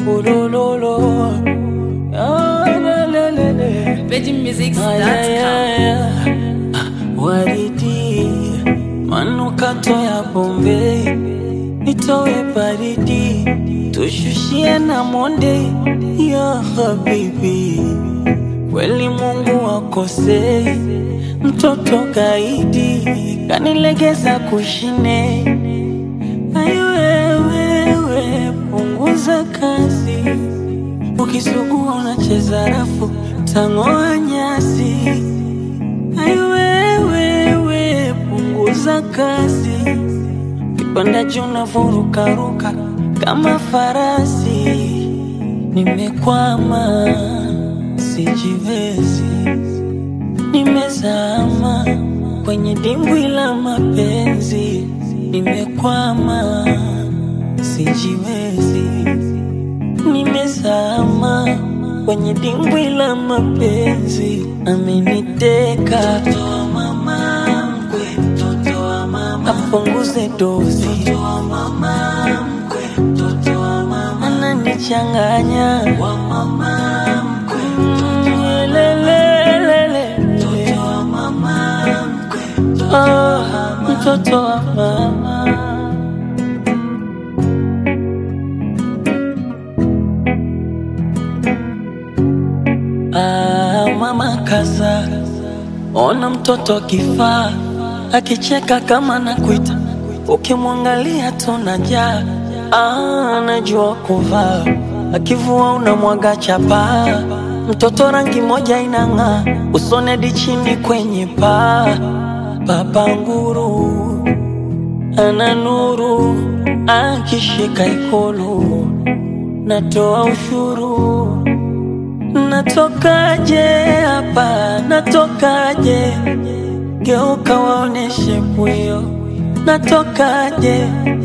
ulololo Ah, lelelele. Ay, ay, VeggieMusics.com. ay, ay. Ah, Waridi, manukato ya Bombay, nitowe baridi, tushushie na monde ya habibi. Kweli Mungu akosei, mtoto kaidi kanilegeza kushine. Ai wewe, punguza kasi Ukisugua unacheza rafu tang'oa nyasi. Ai wewe, punguza kasi, kipanda juu unavurukaruka kama farasi. Nimekwama, sijiwezi, nimezama kwenye dimbwi la mapenzi. Nimekwama, sijiwezi nimezama kwenye dimbwi la mapenzi, ameniteka mtoto wa mama mkwe, mtoto wa mama apunguze dozi, mtoto wa mama mkwe, mtoto wa mama ananichanganya wa mama mkwe, mtoto wa lelelele, mtoto wa mama mkwe, mtoto wa mama, mtoto wa mama. Ah, mama kaza, ona mtoto kifaa akicheka kama nakuita, ukimwangalia tunajaa. Ah, anajua kuvaa, akivua unamwaga chapa. Mtoto rangi moja inang'aa, usonedi chini kwenye paa. Baba nguru ana nuru, akishika ikulu natoa ushuru Natokaje hapa, natokaje? Geuka waoneshe pwio, natokaje?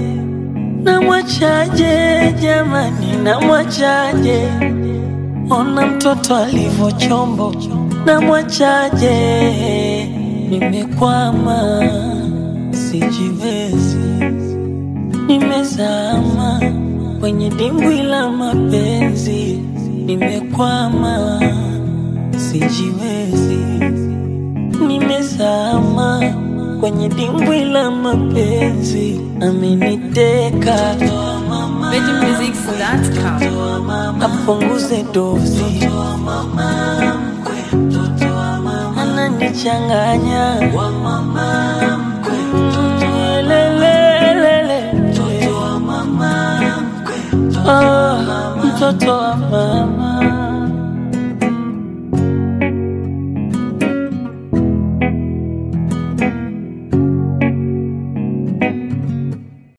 Namwachaje jamani, namwachaje? Ona mtoto alivyo chombo, namwachaje? Nimekwama, sijiwezi, nimezama kwenye dimbwi la mapenzi, nimekwama, sijiwezi, nimezama kwenye dimbwi la mapenzi, ameniteka VeggieMusics.com. apunguze dozi, ananichanganya lelelele, Ah, mtoto wa mama